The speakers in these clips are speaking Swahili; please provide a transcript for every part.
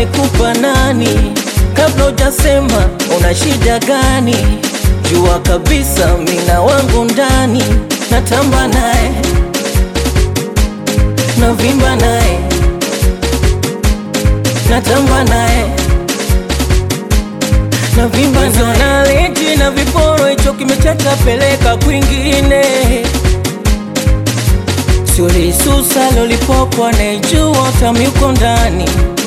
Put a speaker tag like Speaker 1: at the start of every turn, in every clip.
Speaker 1: amekupa nani? Kabla hujasema una shida gani? Jua kabisa mina wangu ndani, natamba naye, navimba naye, natamba naye, navimba naye. Naleti na viporo, hicho kimechacha, peleka kwingine. Sulisusa lolipopo anaijua utamu uko ndani,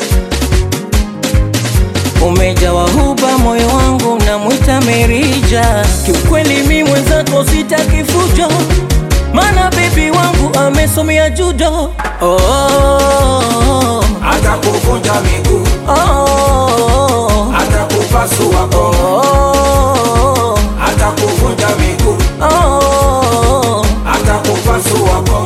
Speaker 1: umejawa huba, moyo wangu namwita Merija. Kiukweli mi mwenzako sitaki fujo, mana bebi wangu amesomea judo. Oh, oh,
Speaker 2: atakuvunja miguu,
Speaker 1: oh, oh,
Speaker 2: atakupasua koo,
Speaker 1: oh,
Speaker 2: atakuvunja miguu,
Speaker 1: oh,
Speaker 2: atakupasua koo.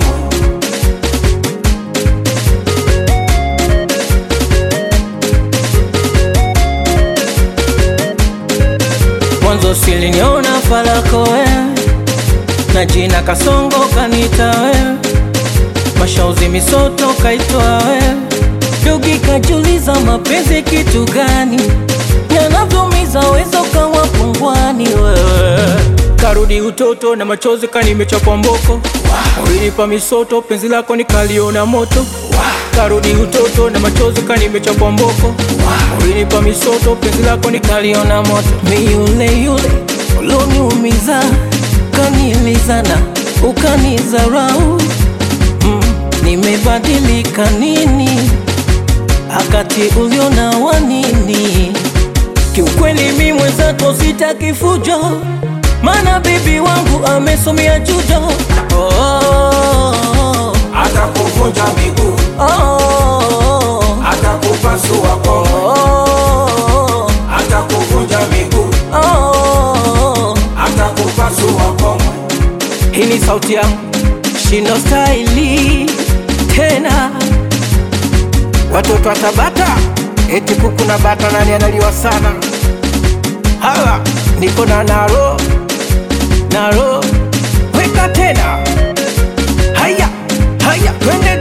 Speaker 1: Mwanzo siliniona falako wewe na jina Kasongo kanita wewe, mashauzi misoto kaitwa wewe, dogi kajuliza mapenzi kitu gani, yanavyomiza wezo kawa pungwani wewe karudi utoto na machozi kanimechapwa mboko ulinipa misoto penzi lako nikaliona moto karudi utoto na machozi kanimechapwa mboko ulinipa misoto penzi lako nikaliona moto mi yule yule uloniumiza kanilizana ukanizarau mm, nimebadilika nini akati uliona wanini Kiukweli mi mwenzako sitaki fujo, mana bibi wangu amesomea judo. Oh, oh,
Speaker 2: Atakuvunja miguu,
Speaker 1: oh, oh,
Speaker 2: atakupasua koo,
Speaker 1: oh,
Speaker 2: atakuvunja miguu,
Speaker 1: oh.
Speaker 2: atakupasua koo.
Speaker 1: Hii ni sauti yangu shindo staili tena, watoto wa Tabata eti kuku na bata, nani analiwa sana? Hala, niko na naro naro, weka tena, haya haya, twende